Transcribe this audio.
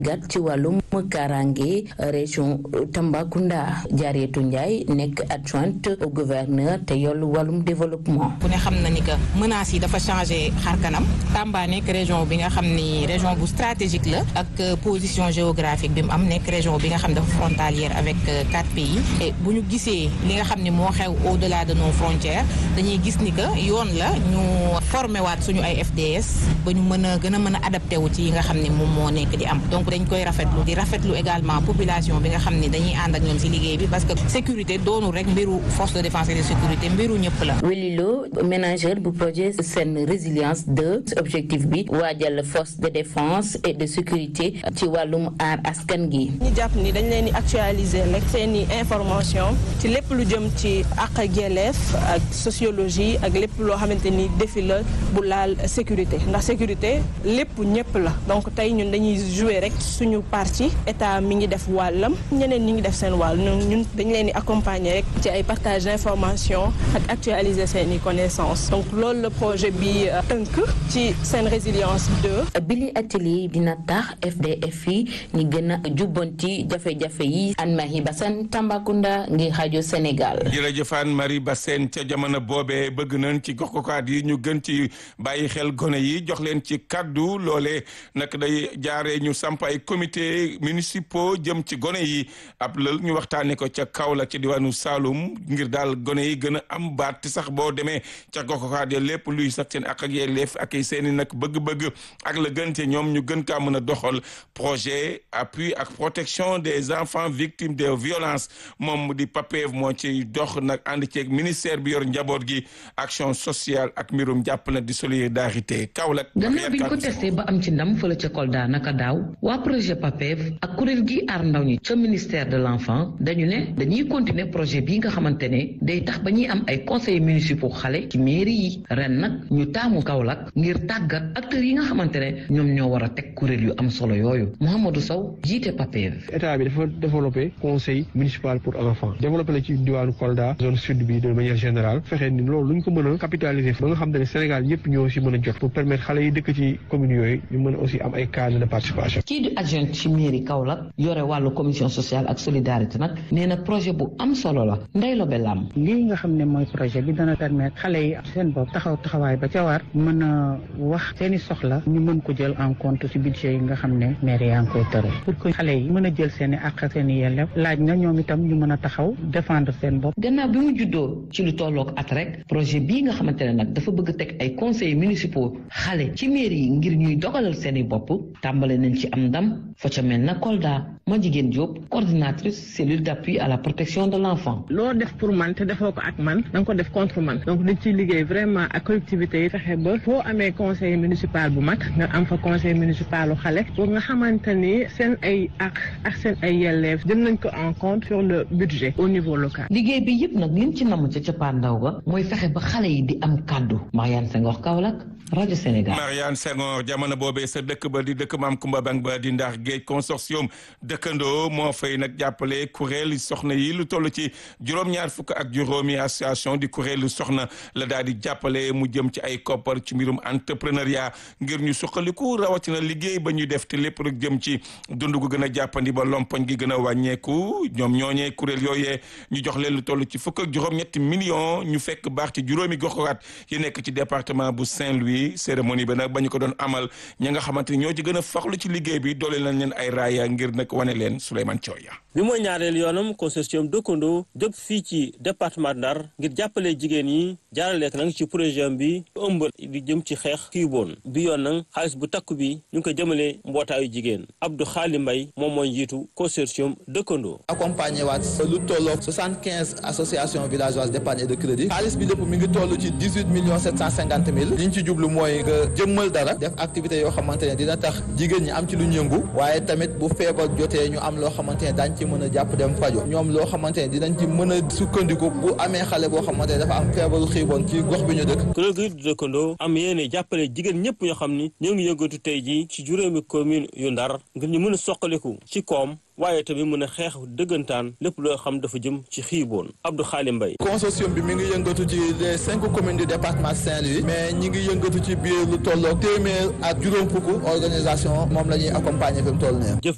gat ci wàllum kaaraange région Tambacounda Diarietou Ndiaye nekk adjointe au gouverneur te yollu wàllum développement. ku ne xam na ni que menaces yi dafa changé xar kanam Tamba nekk région bi nga xam ni région bu stratégique la ak position géographique bi mu am nekk région bi nga xam dafa frontalière avec quatre pays et bu ñu gisee li nga xam ni moo xew au delà de nos frontières dañuy gis ni que yoon la ñu formé waat suñu ay FDS ba ñu mën a gën a mën a adapté wu ci yi nga xam ni moom moo nekk di am donc dañ koy rafetlu di rafetlu également population bi nga xam ni dañuy ànd ak ñoom ci liggéey bi parce que sécurité doonul rek mbiru force de défense et de sécurité mbiru ñëpp la. Welilo ménageur bu projet seen résilience 2 objectif bi waajal force de défense et de sécurité ci wàllum aar askan gi. ñu jàpp ni dañ leen di actualiser rek seen i information ci lépp lu jëm ci àq ak yelleef ak sociologie ak lépp loo xamante ni défi la bu laal sécurité ndax sécurité lépp ñëpp la donc tey ñun dañuy jouer rek suñu parti état mi ngi def wàllam ñeneen ñi ngi def seen wàll ñun dañ leen di accompagner rek ci ay partage d'information ak actualiser seen i connaissances donc loolu la projet bi tënk ci seen résilience 2. bili atelier dina tax FDF yi ñi gën a jubbanti jafe-jafe yi Anne-Marie Bassène Tambacounda ngir rajo Sénégal. jërëjëf Anne-Marie Bassène ca jamono boobee bëgg nañ ci gox-goxaat yi ñu gën ci bàyyi xel gone yi jox leen ci kaddu loolee nag day jaaree ñu samp ay comité municipaux jëm ci gone yi ab lël ñu waxtaanee ko ca Kaolack ci diwaanu Saloum ngir daal gone yi gën a am baat sax boo demee ca gox-goxaat ya lépp luy sax seen ak ak yelleef ak seen i nag bëgg-bëgg ak la gën te ñoom ñu gën kaa mën a doxal projet appui ak protection des enfants victimes de violences moom di PAPEV moo ci dox nag ànd ceeg ministère bi yor njaboot gi action sociale ak mbirum jàppale di solidarité Kaolack. gannaaw bi ñu ko testé ba am ci ndam fële ca Kolda naka daaw waa projet PAPEV ak kuréel gi aar ndaw ñi ca ministère de l'enfant dañu ne dañuy continuer projet bii nga xamante ne day tax ba ñuy am ay conseillers municipaux xale ci mairie yi ren nag ñu taamu Kaolack ngir tàggat acteurs yi nga xamante ne ñoom ñoo war a teg kuréel yu am solo yooyu Mouhamadou Sow jiite PAPEV. état bi dafa développé conseil municipal pour enfants développé la ci diwaanu Kolda zone sud bi de manière générale fexe ni loolu lu ñu ko mën a capitaliser ba nga xam ne Sénégal yëpp ñoo si mën a jot pour permettre xale yi dëkk ci communes yooyu ñu mën a aussi am ay cadre de participation. kii di adjoint ci mairie Kaolack yore wàllu commission sociale ak solidarité nag nee na projet bu am solo la Ndeye Lobe Lam. lii nga xam ne mooy projet bi dana permettre xale yi seen bopp taxaw taxawaay ba ca war mën a wax seeni soxla ñu mën ko jël en compte ci budget yi nga xam ne maire yaa ngi koy tëral pour que xale yi mën a jël seen i àq ak seen i yelleef laaj na ñoom itam ñu mën a taxaw défendre seen bopp. gannaaw bi mu juddoo ci lu tolloog at rek projet bii nga xamante ne nag dafa bëgg teg ay conseils municipaux xale ci mairie yi ngir ñuy dogalal seen i bopp tàmbale nañ ci am ndam fa ca mel na Kolda ma jigéen Diop coordinatrice cellule d'appui à la protection de l'enfant. loo def pour man te defoo ko ak man da nga ko def contre man donc dañ ciy liggéey vraiment ak collectivités yi fexe ba foo amee conseil municipal bu mag nga am fa conseil municipalu xale pour nga xamante ni seen ay ak ak seen ay yelleef jël nañ ko en compte sur le budget au niveau local. liggéey bi yëpp nag liñ ci namm ca cappaandaw ga mooy fexe ba xale yi di am kàddu Mariane Senghor Kaolack rajo Sénégal. Mariane Senghor jamono boobee sa dëkk ba di dëkk maam Kumba Bang ba di ndax géej consortium dëkkandoo moo fay nag jàppale kuréel soxna yi lu toll ci juróom-ñaar fukk ak juróomi association di kuréelu soxna la daal di jàppale mu jëm ci ay koppar ci mbirum entrepreneuriat ngir ñu suqaliku rawatina liggéey ba ñuy def te lépp rek jëm ci dund gu gën a jàppandi ba lompoñ gi gën a wàññeeku ñoom ñooñee kuréel yooyee ñu jox leen lu toll ci fukk ak juróom-ñetti millions ñu fekk baax ci juróomi goxaat yi nekk ci département bu Saint-Louis cérémonie bi nag ba ñu ko doon amal ña nga xamante ni ñoo ci gën a faxlu ci liggéey bi doole nañ leen ay raaya ngir nag wane leen Souleymane Thioya bi mooy ñaareel yoonam consortium dëkkandoo jóg fii ci département Ndar ngir jàppale jigéen yi jaaraleek nag ci projet bi ëmb di jëm ci xeex kii boon bi yoon nag xaalis bu takku bi ñu ngi ko jëmale mbootaayu jigéen Abdou Xaali Mbay moom mooy njiitu consortium dëkkandoo accompagné waat lu tolloog soixante quinze associations villageoises d'épargne et de crédit xaalis bi lépp mi ngi toll ci dix huit millions sept cent cinquante mille li ñu ci jublu mooy nga jëmmal dara def activité yoo xamante ne dina tax jigéen ñi am ci lu ñu yëngu waaye tamit bu feebar jotee ñu am loo xamante ne daañ ci mën a jàpp dem fajo ñoom loo xamante ne dinañ ci mën a sukkandiku bu amee xale boo xamante ne dafa am feebaru xiiboon ci gox bi ñu dëkk kuréel gi du dëkkandoo am yéene jàppale jigéen ñëpp ñoo xam ni ñoo ngi yëngatu tey ji ci juróomi commune yu Ndar ngir ñu mën a soqaliku ci koom waaye tamit mën a xeex dëggantaan lépp loo xam dafa jëm ci xiiboon Abdou Xaali Mbay consortium bi mi ngi yëngatu ci les cinq communes du département Saint-Louis mais ñi ngi yëngatu ci biir lu tolloog téeméer ak juróom fukk organisation moom la ñuy accompagner fi mu toll nii jëf